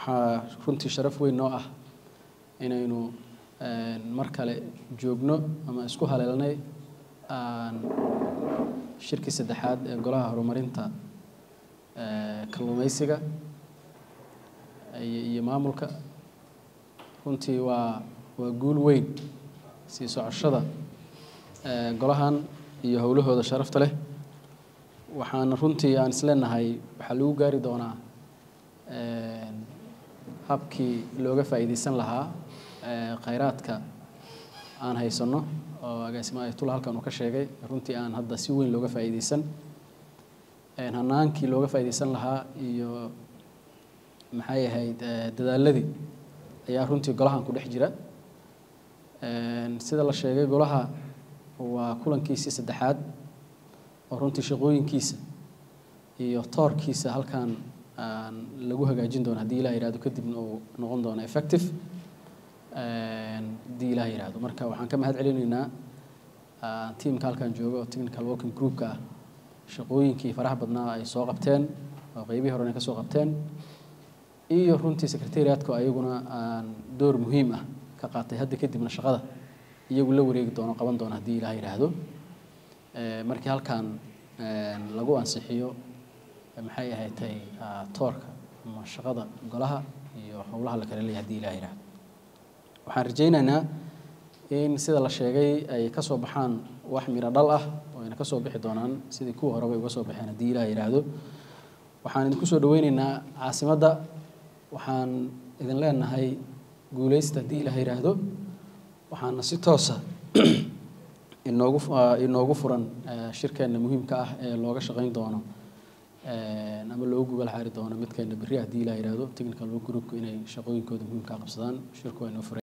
waxaa runtii sharaf weyn noo ah inaynu mar kale joogno ama isku haleelnay shirkii saddexaad ee golaha horumarinta kalluumeysiga iyo maamulka runtii waa waa guul weyn sii socoshada golahan iyo howlahooda sharafta leh waxaana runtii aan isleenahay waxaa lagu gaari doonaa habkii looga faa'iideysan lahaa khayraadka aan haysanno oo agaasimo ayatullah halkan uu ka sheegay runtii aan hadda si weyn looga faa'iideysan hanaankii looga faa'iideysan lahaa iyo maxay ahayd dadaaladii ayaa runtii golahan ku dhex jira sida la sheegay golaha waa kulankiisii saddexaad oo runtii shaqooyinkiisa iyo toorkiisa halkan lagu hagaajin doono haddii ilah yihahdo kadibna uu noqon doono effective haddii ilah yihahdo marka waxaan ka mahad celinaynaa tiamka halkan jooga oo technical working groupka ah shaqooyinkii faraha badnaa ay soo qabteen oo qeybihii horena ka soo qabteen iyo runtii secretariatka ayaguna door muhiim ah ka qaatay hadda kadibna shaqada iyagu la wareegi doono qaban doono haddii ilah yidhaahdo markii halkan lagu ansixiyo maxay ahaydtay toorka ama shaqada golaha iyo howlaha la kala leeyahay hadii ilah yidhaahdo waxaan rajaynaynaa in sida la sheegay ay ka soo baxaan wax miro dhal ah oo ayna ka soo bixi doonaan sidii kuwa horeba uga soo baxeen haddii ilah yidhaahdo waxaan idinku soo dhaweyneynaa caasimadda waxaan idin leenahay guuleysta haddii ilah yidhaahdo waxaana si toosa inoogu inoogu furan shirkeenna muhiimka ah ee looga shaqeyn doono ama loogu gogol xaari doono midkeena berri haddii ilah yidhaahdo technical groupku inay shaqooyinkooda muhiimka qabsadaan shirku waa inoo furan